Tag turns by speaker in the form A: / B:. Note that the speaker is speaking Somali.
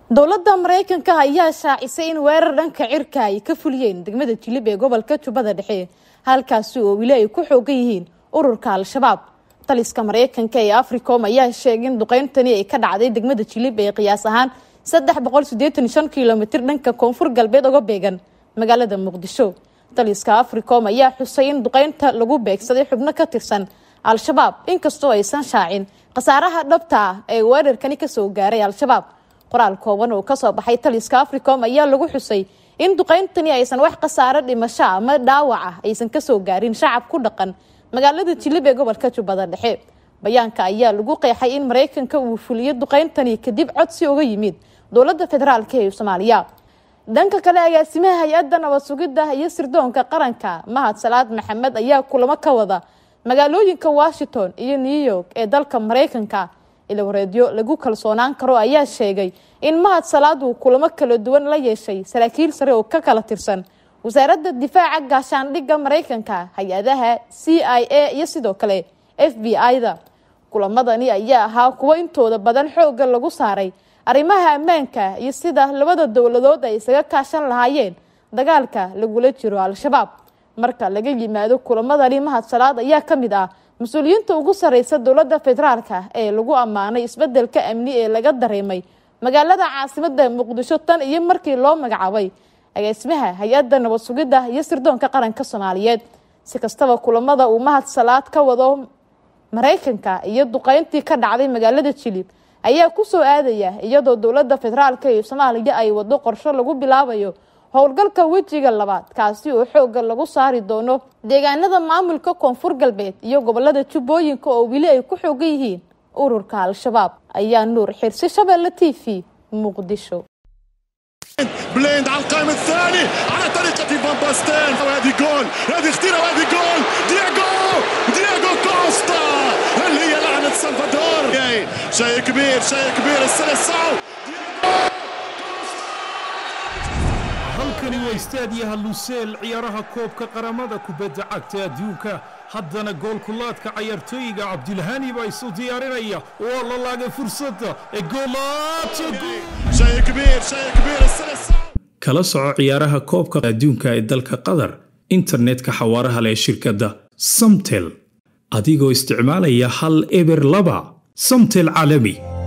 A: dowladda maraykanka ayaa shaacisay in weerar dhanka cirka ay ka fuliyeen degmada jilib ee gobolka jubbada dhexe halkaasi oo weli ay ku xoogan yihiin ururka al-shabaab taliska maraykanka ee africom ayaa sheegay in duqeyntani ay ka dhacday degmada jilib ee qiyaas ahaan saddex boqol sideetan shan kilomitir dhanka koonfur galbeed uga beegan magaalada muqdisho taliska africom ayaa xusay in duqeynta lagu beegsaday xubno ka tirsan al-shabaab inkastoo aysan shaacin khasaaraha dhabta ah ee weerarkani kasoo gaaray al-shabaab qoraal kooban oo kasoo baxay taliska africom ayaa lagu xusay in duqeyntani aysan wax khasaaro dhimasho ama dhaawac ah aysan kasoo gaarin shacab ku dhaqan magaalada jilib ee gobolka jubbada dhexe bayaanka ayaa lagu qeexay in maraykanka uu fuliyo duqeyntani kadib codsi uga yimid dowladda federaalk ee soomaaliya dhanka kale agaasimaha hay-adda nabad sugidda iyo sirdoonka qaranka mahad salaad maxamed ayaa kulamo ka wada magaalooyinka washington iyo new york ee dalka maraykanka ilawareedyo lagu kalsoonaan karo ayaa sheegay in mahad salaad uu kulamo kala duwan la yeeshay saraakiil sare oo ka kala tirsan wasaaradda difaaca gaashaandhigga maraykanka hay-adaha c i a iyo sidoo kale f b i-da kulamadani ayaa ahaa kuwo intooda badan xoogga lagu saaray arrimaha ammaanka iyo sida labada dowladood ay isaga kaashan lahaayeen dagaalka lagula jiro al-shabaab marka laga yimaado kulamadani mahad salaad ayaa ka mid ah mas-uuliyiinta ugu sareysa dowladda federaalka ee lagu ammaanay isbedelka amni ee laga dareemay magaalada caasimada muqdisho tan iyo markii loo magacaabay agaasimaha hay-adda nabad sugidda iyo sirdoonka qaranka soomaaliyeed si kastaba kulamada uu mahad salaad ka wado maraykanka iyo duqeyntii ka dhacday magaalada jilib ayaa kusoo aadaya iyadoo dowladda federaalk ee soomaaliya ay wado qorsho lagu bilaabayo howlgalka wejiga labaad kaasi oo xooga lagu saari doono deegaanada maamulka koonfur galbeed iyo gobolada jubbooyinka oo weli ay ku xoogan yihiin ururka al-shabaab ayaa nuur xirsi shabeelle t v muqdisho
B: بليند على القائم الثاني على طريقة فان باستين وهذه جول هذه خطيرة وهذه جول دياغو دياغو كوستا اللي هي لعنة سلفادور شيء كبير شيء كبير السلسعو
C: halkani waa istaadiyaha luseel ciyaaraha koobka qaramada kubadda cagta adduunka haddana goolkulaadka cayaartooyiga cabdilhani baa isu diyaarinaya waa la laagay fursadda ee
B: شيء كبير شيء كبير السلسعو
C: kala soco ciyaaraha koobka adduunka ee dalka qatar internetka xawaaraha leh shirkadda samtel adigoo isticmaalaya hal eber laba samtel caalami